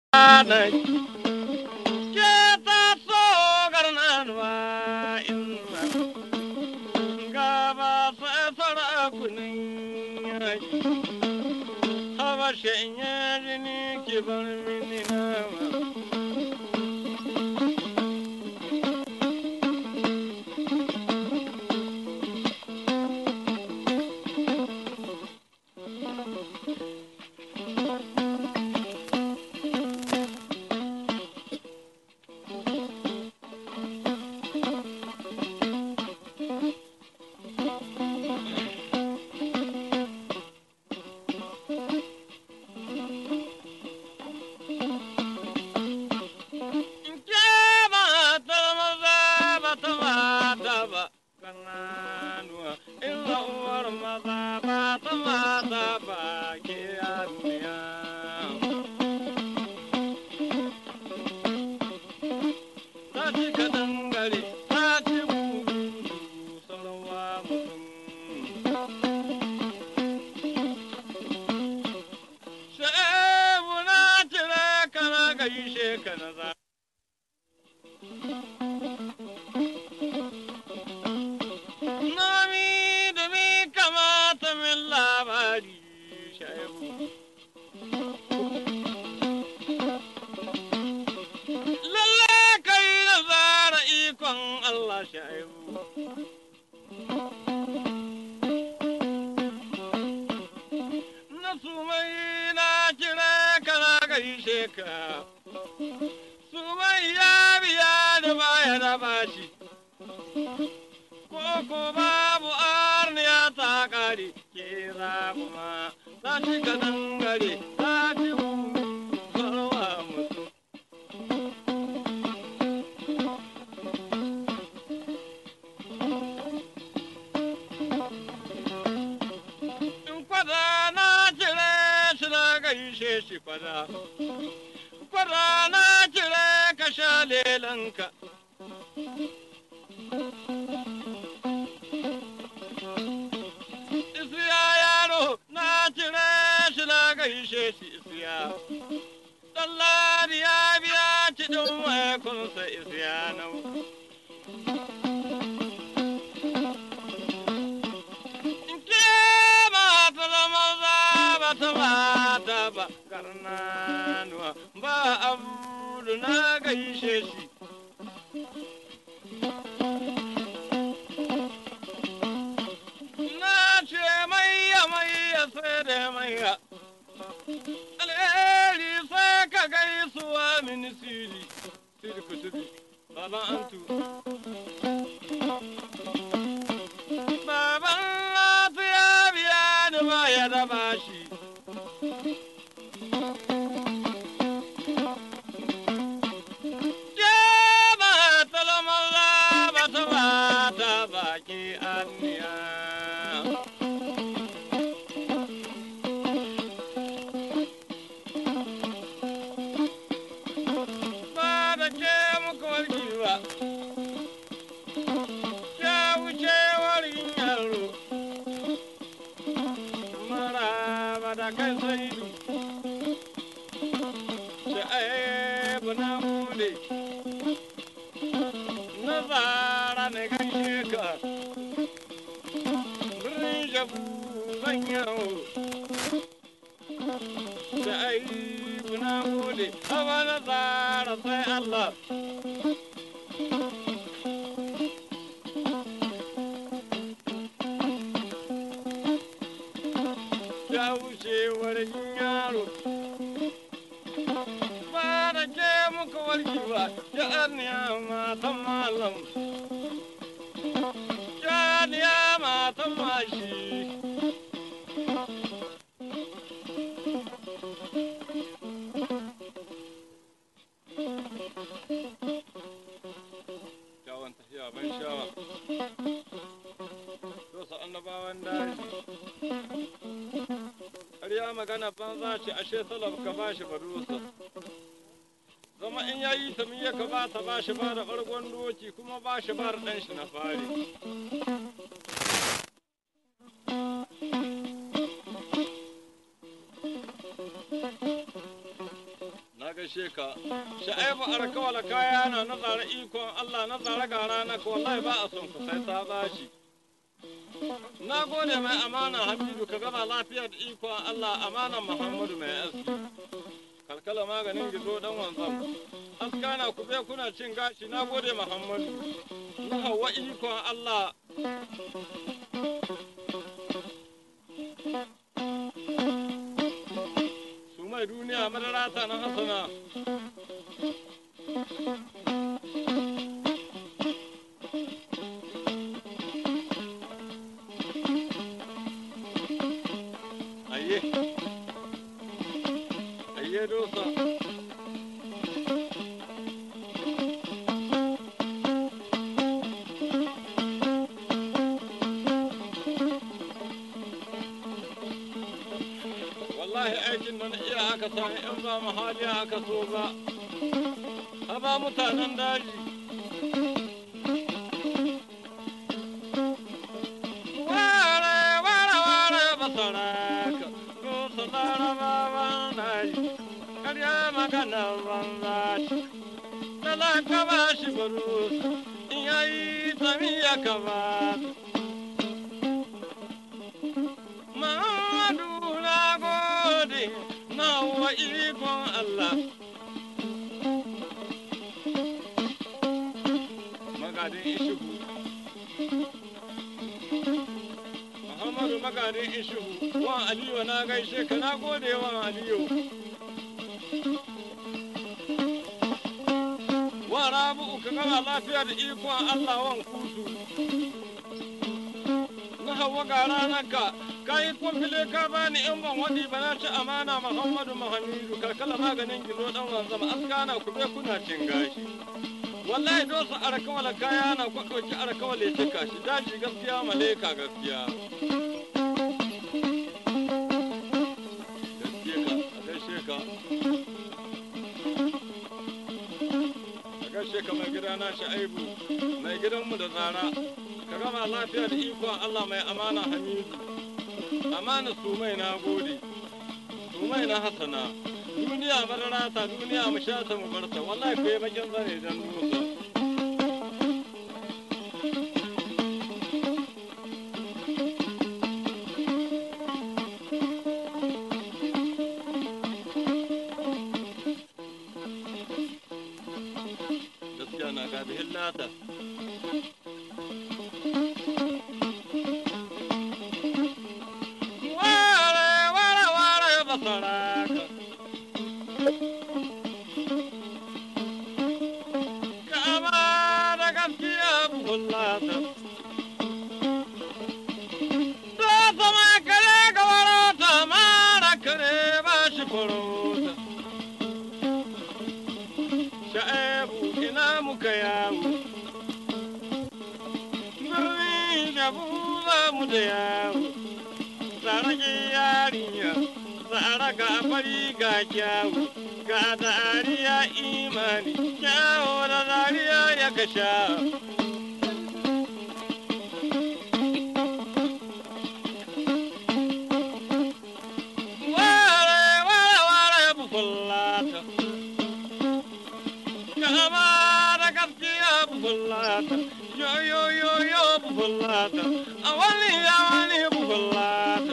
na ke ta so garnanuwa inna gaba sai sarakunan yaji habashe yaji ni ki bar mini nama Canada. Nami da mi kamata min labari shaibu. Lalle kai da zara ikon Allah shaibu. Na sumai na kira kana gaishe ka. Sumai ya biya da baya da bashi. Koko babu arniya ta kare ke kuma ta ci ka dangare ta ci farwa mutu. In kwada na cire shi na gaishe shi kwada. Kwada na cire ka sha lelanka. Isiya yaro na cire shi na gaishe shi isiya. Ɗallari ya biya cikin maikunsa isiya nau. Ke mata da maza ba ta mata ba karnanuwa ba abu na gaishe shi. Na ce maiya maiya sai da maiya. Alheri sai ka gaisuwa mini siri, siri ku siri, baban antu. Baban latu ya biya ni baya da bashi. Ke ba talamaza ba ta ba ta baki anniya. ba da ke muku warki ba. Ya wuce warin yaro. Mara ba da kai sai du. Da aibu na bude. Na zara ne kan sheka. Birnin jabu zan yawo. Da aibu na bude. Hawa na zara sai Allah. ya wucewar yaro. Ba da ke muka warki ba, ya arniya matan malam. Ya arniya matan mashi. Kyawun tafiya ban shawa. Dosa annabawan daji. har ya magana banza ce ashe salaf ka ba shi barusa zama in ya yi ta miya ka ba ta ba shi ba da ɓargon doki kuma ba shi ba da ɗan shi na fari gaishe ka sha'ibu arkawala kaya na na tsara ikon Allah na tsara ga rana ka wallahi ba a son ku sai ta bashi na gode mai amana Hamidu ka gama lafiya da ikon Allah amana Muhammadu mai aski kalkala maganin gizo dan wanzam askana ku bai kuna cin gashi na gode Muhammadu na hawa ikon Allah su mai duniya madara ta na hasana Ayye. Ayye dosa. Wallahi aikin nan iya aka sami in ba mahali aka so ba. Haba mutanen daji. Ware, ware, ware, basaraka. Dosa larabawan daji. Karya magana banza ce. Talaka ba shi barusa. In yayi tafiya ka ba ta. Muhammadu na gode na wa ikon Allah. Magadin Ishugu. Muhammadu magadin Ishugu. Wan Aliyu na gaishe ka na gode wan Aliyu. Wa Rabu'u ka gama lafiya da ikon Allah wan kusu. na hawa ga ranarka ka yi kwamfile ka bani in ban waɗi ba na ci amana muhammadu mahamidu kalkala maganin gizo dan wanzama askana ku bai kuna cin gashi wallahi dosa arakawala kaya na kwaɗoki arakawala ya cika shi daji gaskiya maleka gaskiya gaskiya ka a gaishe ka a gaishe ka mai gida na sha'ibu mai gidanmu da tsara ka gama lafiya da ikon Allah mai amana hamidu amana su mai na gode su mai na hasana duniya madara ta duniya mu sha ta mu barta wallahi ku yi bakin zane dan nusa gaskiya na gabi hillata Ware, ware, ware, basaraka. Kama da gaskiya bullata. Da sama kare ga warota, mara kare ba shi farauta. Sha'abu ina muka yawo. Birni da buza mu da yawo. Tsaraki yarinya, tsara ga fari ga kyawu, ga dariya imani, kyawu da dariya ya kasha. Ware, ware, ware, bukullata. Kama da gaskiya bukullata, yo, yo, yo, yo, bukullata, a wani ya wani bukullata.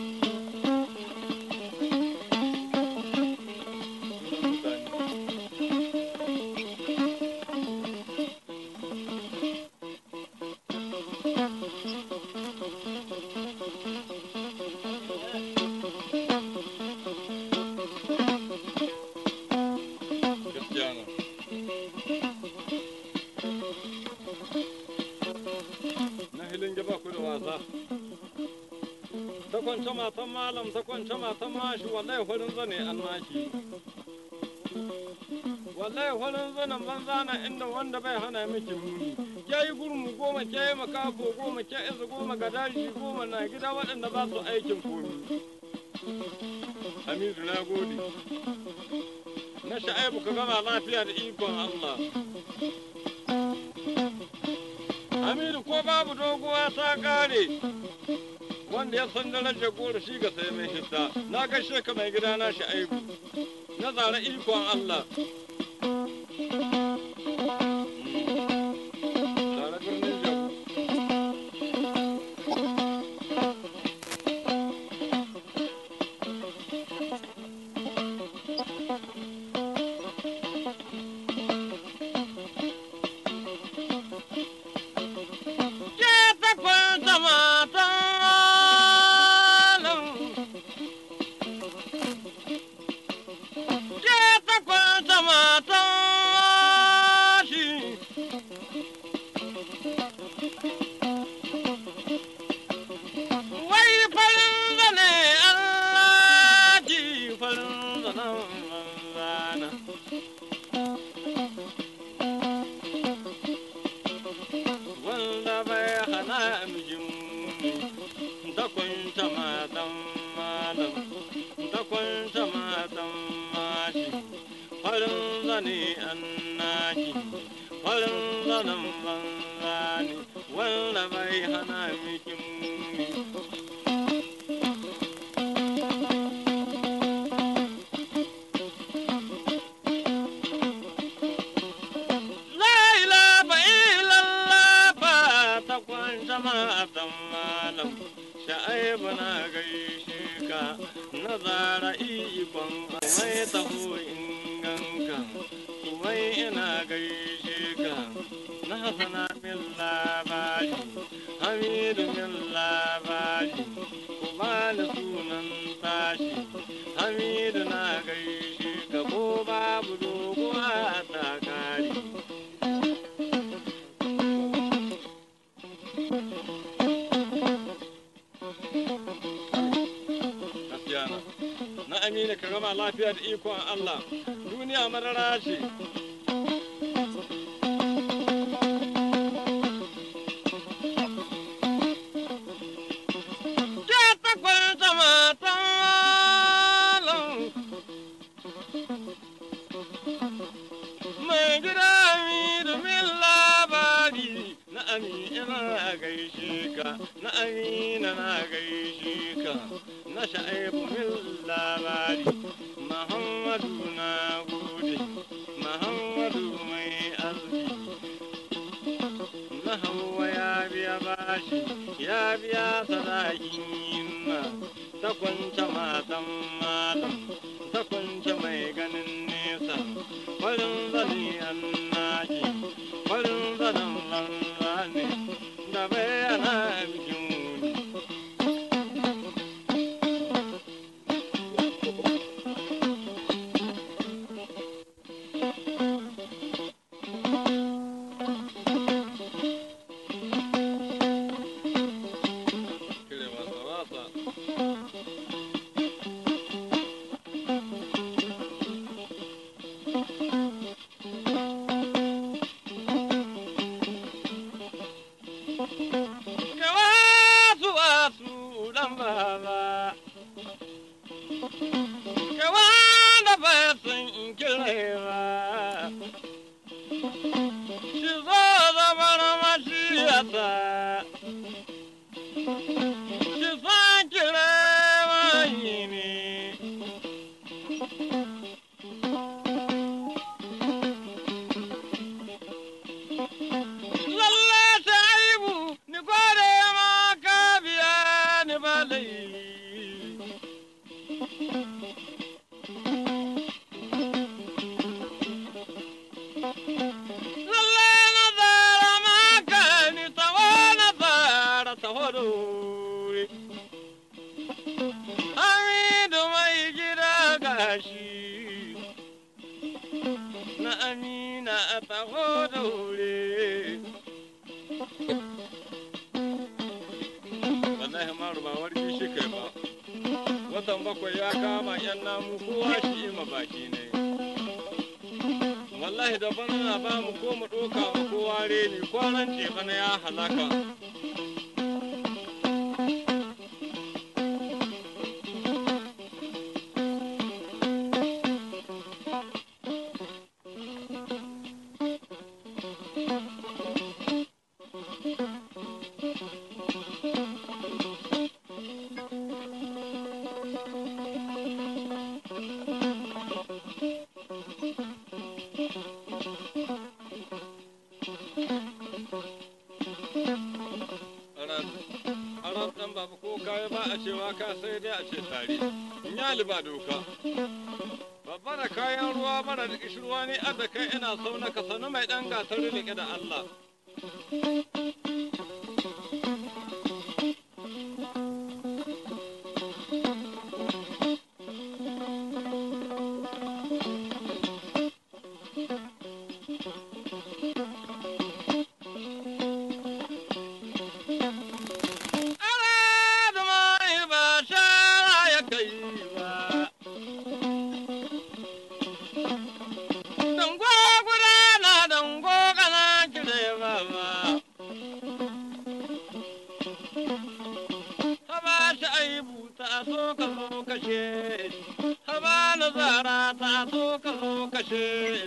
Gaskiya ne. Na hilin gaba ku da wasa. Ta kwance matan malam, ta kwance matan mashi, wallahi farin zane an nashi. Wallahi farin zanen banza na inda wanda bai hana miki muni. Ke yi gurmu goma, ke yi makafo goma, ke izu goma ga daji goma na gida waɗanda ba su aikin komi. Hamidu na gode. na sha'aibu ka gama lafiya da ikon Allah. Hamidu ko babu doguwa ta kare wanda ya san darajar goro shi ga sai mai hidda na gaishe ka mai gida na sha'aibu na zara ikon Allah. Zara birnin Jabu. Ke ta kwanta matan ke ta kwanta matan shi. Wai farin zane Allah ji farin zanen rana. Wanda bai hana mijin da kwanta matan malam da kwanta matan mashi farin zane an naji farin zanen banza ne wanda bai hana mijin Laila ba ilalla ba ta kwanta matan malam sha'aibu na gaishe ka na zara ikon mai taho inganka mai ina gaishe ka na hasana min labari hamidu min labari ku bani sunan tashi hamidu na gaishe ka ko babu doguwa ta kari gaskiya na na amina ka gama lafiya da ikon Allah duniya marara ce ke ta kwanta matan mai gida mi domin labari na amina na gaishe ka na amina na gaishe ka na sha'ibu min labari muhammadu na gode muhammadu mai arziki na hawa ya biya bashi ya biya sadakin yinna ta kwanta matan malam ta kwanta mai ganin nesa farin zane an naji farin zanen banza ne da bayana bikin wuni Kire masa wasa. Ke wasu wasu dan baba. Ke wanda bai san kire ba. Shi zo zama na mashiyata. Shi san kire wani ne. Lalle shaibu ni gode ma ka biya ni balai. Lalle na zara maka ni taho na zara taho da wuri. Hamidu mai gida gashi. Na amina a taho da wuri. Wallahi maru ba warki shi kai ba. Watan bakwai ya kama yan namu kowa shi ima baki ne. wallahi da bana na ba mu ko mu ɗoka ma kowa reni kwanan ce bana ya halaka cewa ka sai dai a ce tare in ya liba doka babba da kayan ruwa mara da kishirwa ne adda kai ina sau na ka sanu mai ɗan gasar rike da Allah Ana da mai ba shara ya kai ba. Dango guda na dango kana kire ba ba. Haba shi aibu ta so ka zo kashe. Haba na zara ta so ka zo kashe.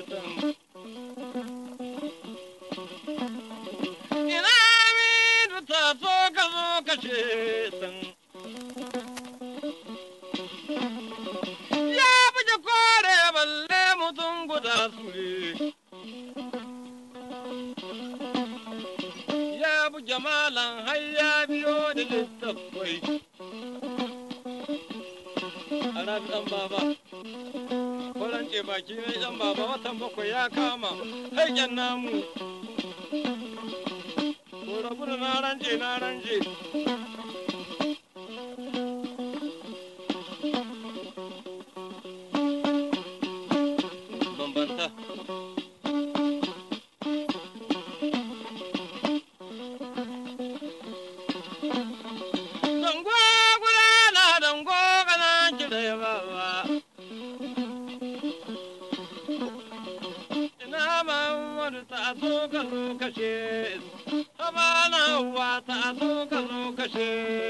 Ina mi ta so ka zo kashe. Ya buge kore balle mutum guda sure. Ya buge malam har ya biyo da littattafai. Arabi ɗan baba. Kwarance baki mai ɗan baba watan bakwai ya kama haiken namu. Ko rabu da na rance na rance. Bambanta. Dango guda na dango kana kire baba. Ina Muhammadu ta so ka zo kashe. Habana wa ta so ka zo kashe.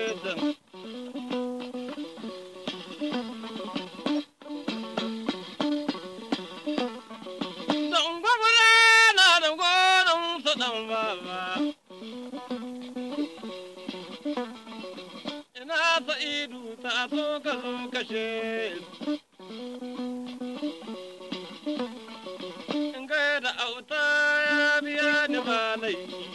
Dango guda na dango don su dan baba. ina sa'idu ta so ka zo kashe in ga da auta ya biya ni ba laifi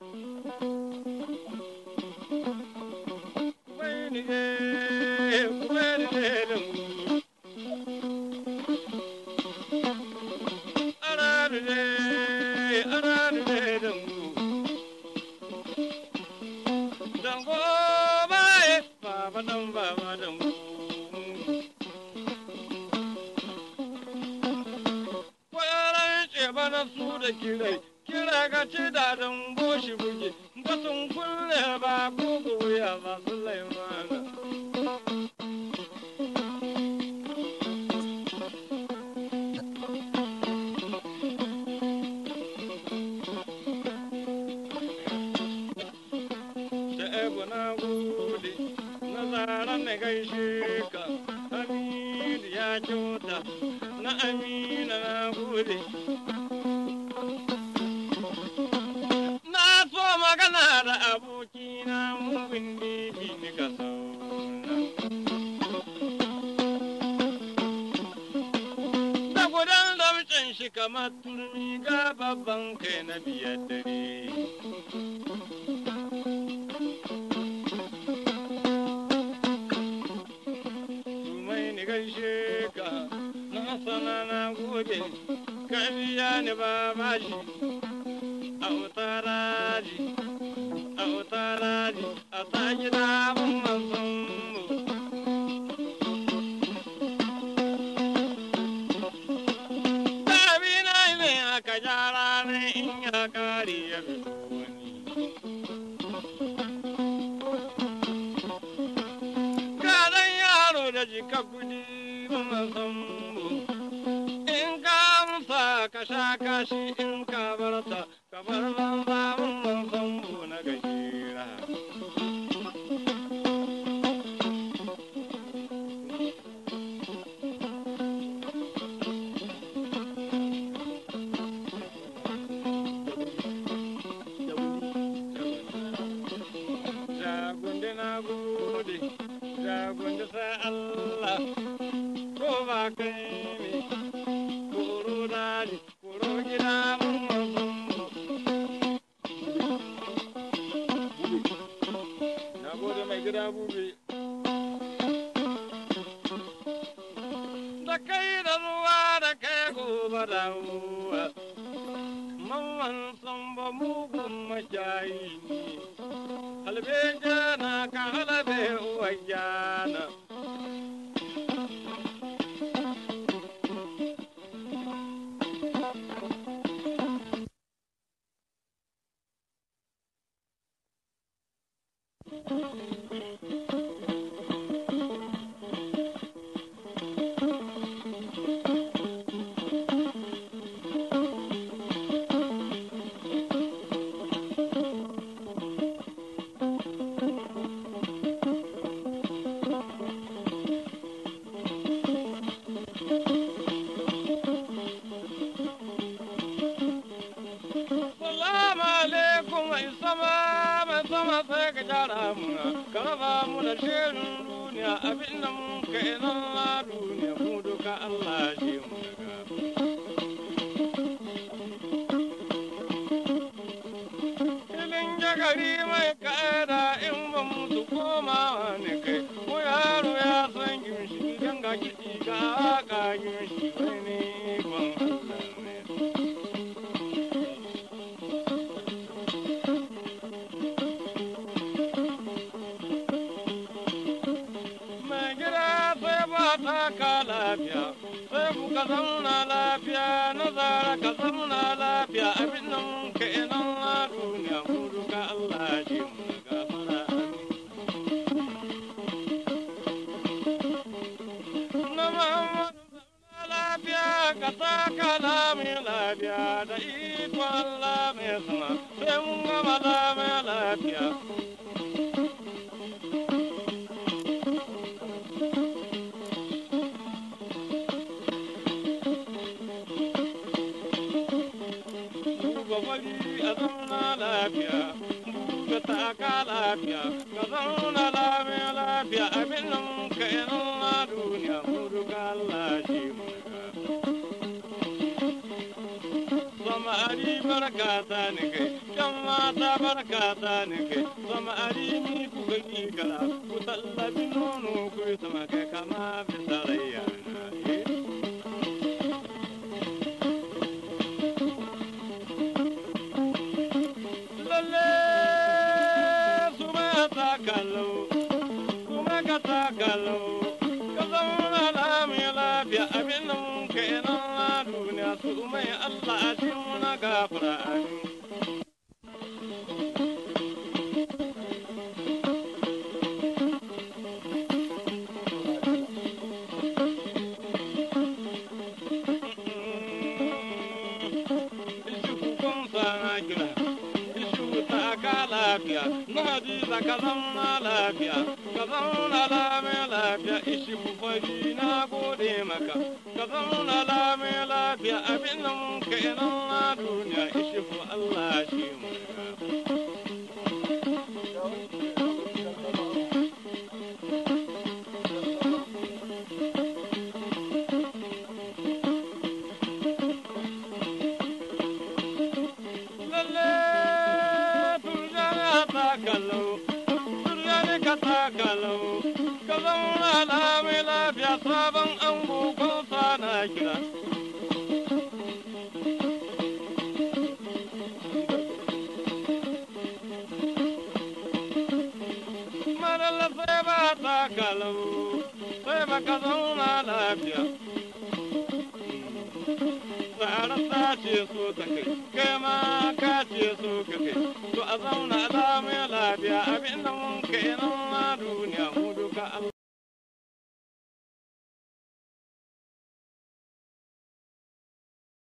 Wai ni ge, wai ni ge lungu. Ara ni ge, ara ni ge lungu. Dango baye, baba dan baba dango. Kwaran ce bana su da kirai, kira ga ce da dango shi buge, ga sun kulle ba kuku wuya ba su laimana. Sha'abu na gode, na zara na gaishe ka, Hamidu ya kyauta, na Amina na gode. Na so magana da abokina mugun bibi ni ka sauna. Da gudan damcin shi kamar turmi ga babban kai na biyar dare. Tumai ni gaishe ka, na sana na gode, ka biya ni ba bashi. Autaraji, autaraji, a ta gida mun manzon mu. Dabi na ne aka gyara ne in ya kare ya fito wani. Kadan yaro da jika kudi mun manzon mu. In ka amsa ka sha kashi in ka barta ka bar banza mun manzon mu na gajera. Jagundi na gode, jagundi sai Allah, ko ba kai ne, koro daji, koro gida mun mazan mu. Na gode mai gida bube. gobe dawowa mamman samba mugun mashayi ne halbe jana ka halabe uwa jana Salamu alaikum mai sama mai sama sai ka jara muna ka raba mu da shirin duniya abin da mun ka ina na duniya mu duka Allah shi mu daga. Filin jagari mai ka'ada in ba musu koma ne kai ko yaro ya san gimshi idan ga kiɗi ga ka gimshi wani ban Allah ne. mai gida sai ba ta ka lafiya sai kuka zauna lafiya na zara ka zauna lafiya abin nan mun ka ina na duniya mu duka Allah ji mu na gafara na Muhammadu zauna lafiya ka ta ka lami lafiya da iko Allah mai sama sai mun gama lami lafiya duba wani a zauna lafiya buga taka lafiya ka zauna lafiya lafiya abin nan ka yana na duniya mu duka Allah shi mu Sama ari barka ta ni kai, yan mata barka ta ni kai, sama ari ni ku gani kara, ku tallabi nono ku yi sama kai kama bisa rayya na. eh. lalle su ma ta kallo kuma ka ta kallo ka zauna lami lafiya abin nan ka ina na duniya su mai Allah a cikin wani gafara amin. Ishi kukun sana kira. shuta ka lafiya na hadiza ka zauna lafiya ka zauna lafiya lafiya ishi fari na gode maka ka zauna lafiya lafiya abin nan ka ina na duniya ishi fu Allah shi mu lalle turjana ta kallo turjani ka ta kallo ka zauna lafiya lafiya sabon ango ko sana kira Madalla sai ba ta kallo sai ba ka zauna lafiya tsara ta ce so ta kai kai ma ka ce so ka kai to a zauna lafiya lafiya abin da mun kai na